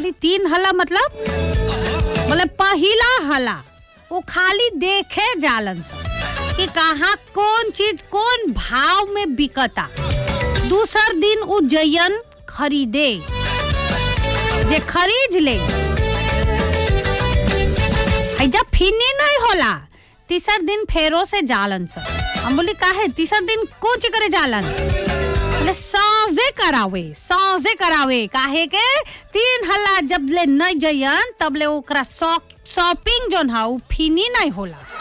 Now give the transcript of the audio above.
खाली तीन हला मतलब मतलब पहिला हला वो खाली देखे जालन सन कि कहाँ कौन चीज कौन भाव में बिकता दूसर दिन उ जयन खरीदे जे खरीद ले है जब फिनी नहीं होला तीसर दिन फेरो से जालन सर हम बोली काहे तीसर दिन कौन चीज करे जालन बोले साजे करावे साजे करावे काहे के तीन हल्ला जब ले नहीं जयन तब ले ओकरा शॉपिंग जोन हा उ फिनी नहीं होला